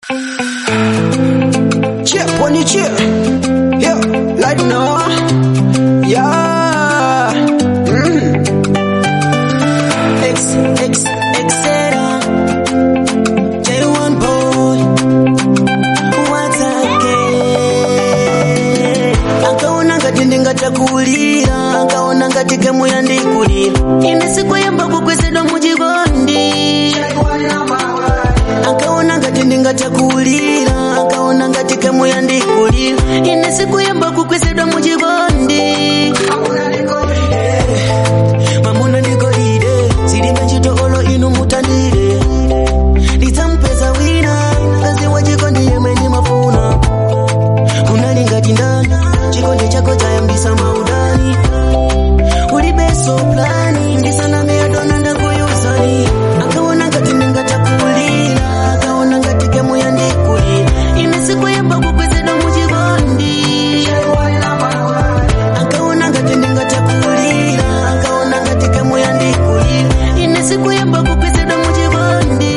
Chip when you chip. Yeah, like no. Yeah. Mm. X, X, Xera. J1 boy. Once again. Akaona ngati ndingatakulira akaona ngati gemu yandikulira ine sikuyamba kukwezedwa muchikondi akaona ngati ndingatakulira akaona ngati gemu yandikulira ine sikuyamba kukwezedwa muchikondi mamuna ndikolide zilibe ntchito olo inu mutandire ndidzampeza wina mkazi wa chikondi yemwe ndimafuna unali ngati ndani chikondi chako chayambisa maudani ulibeso plani ndisaname adona ndakuyuzani akaona ngati ndingatakulira akaona ngati gemu yandikulira ine sikuyamba kukwezedwa muchikondi akaona ngati ndingatakulira akaona ngati gemu yandikulira ine sikuyamba kukwezedwa muchikondi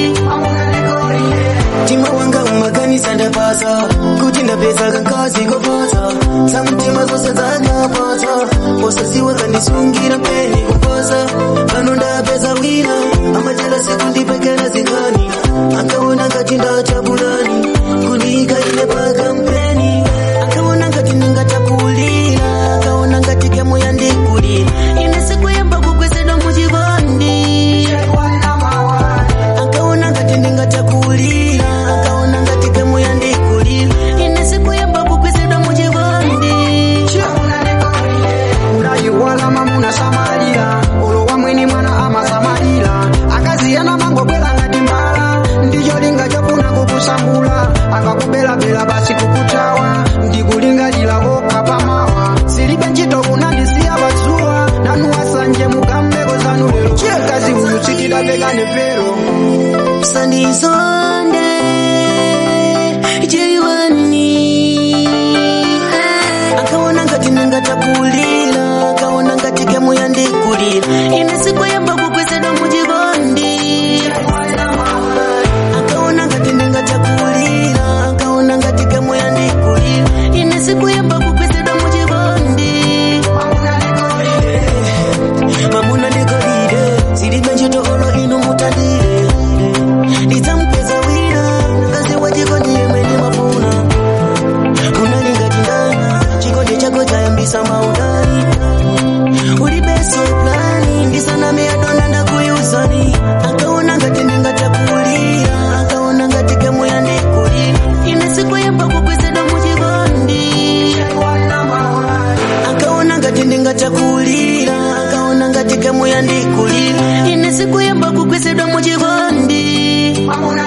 mtima wanga umaganisa ndapasa kuti ndapeza kankazi kopasa samtima zose dzanyapasa posaziwa kandisungira peni kupasa pano ndapeza wina amachela sekundipekera zingani akaona ngati ndachapulani kundika ine pakampeni akaona ngati ndingatakulira akaona ngati gemu yandikulira ine sikuyamba kukwezedwa muchikondi akaona ngati ndingatakulira akaona ngati gemu yandikulira ine sikuyamba kukwezedwa muchikondi unayiwala mamuna samalira olowa mwini mwana amasamalira akaziyana mangobwera ngati mbala ndicho linga chofuna kukusambula akakubelabela basi kukutawa ndikulingalira kokha pamawa silibe ntchito kunandisiya padzuwa nanu wasanje mukambeko zanu lero kazi uyu sikidapekane pero sandizonde jiwani akaona ngati ndingatakulira akaona ngati gemu yandikulira ine sikuyamba kukwezedwa muchikondi akaona ngati ndingatakulira akaona ngati gemu yandikulira ine sikuyamba kukwezedwa muchikondi mamuna ndikolire zilibe ntchito olo inu mutandire ndidzampeza wina mkazi wa chikondi yemwe ndimafuna unali ngati ndani chikondi chako chayambisa maudani ulibeso plani ndisaname adona ndakuyuzani akaona ngati ndingatakulira akaona ngati gemu yandikulira ine sikuyamba kukwezedwa muchikondi akaona ngati ndingatakulira akaona ngati gemu yandikulira ine sikuyamba kukwezedwa muchikondi mamuna